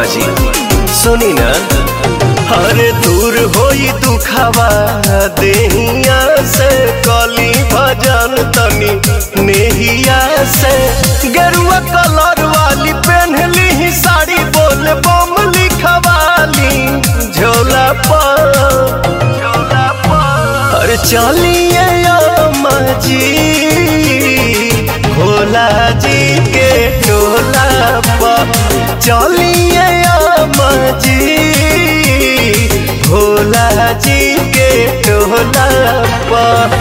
जी सुनी ना हरे दूर होई दुखावा देहिया से कली भजन तनी नेहिया से गेरुआ कलर वाली पहनली ही साड़ी बोल बम लिखवाली झोला पर अरे चलिए अम्मा जी भोला जी के टोला पर चलिए अम्मा जी भोला जी के टोला पर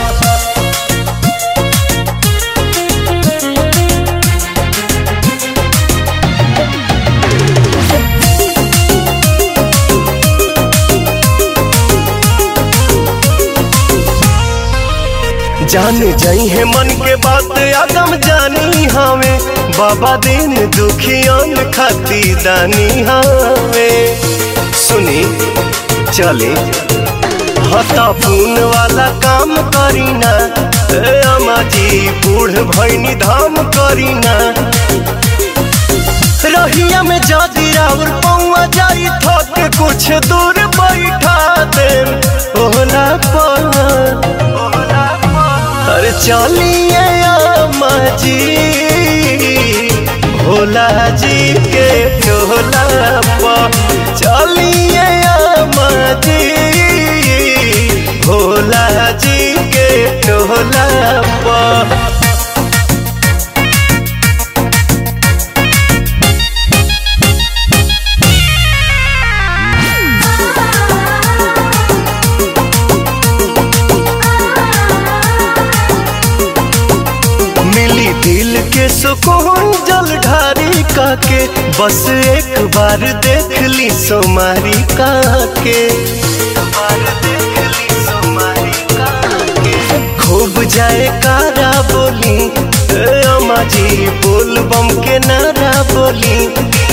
जान जाई है मन के बात आदम जानी हवे बाबा दिन दुखियन खाती दानी हवे सुनी चले हता पून वाला काम करीना ए अम्मा जी बूढ़ भैनी धाम करीना रहिया में जादी रावर पौआ जाई थक कुछ दूर बैठा दे ओला पर अरे चलिए अम्मा जी भोला जी के टोला पर चलिए अम्मा जी भोला जी के टोला पर मिली दिल के सुकून जल ढारी काके बस एक बार देख ली सोमारी काके खूब जाए कारा बोली ए अम्मा जी बोल बम के नारा बोली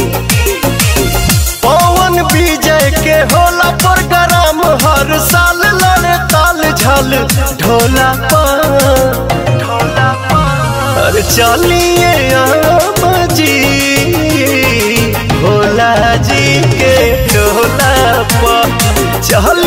पवन विजय के होला प्रोग्राम हर साल लड़े ताल झल ढोला पर अरे चलिए अम्मा जी भोला जी के टोला पर चल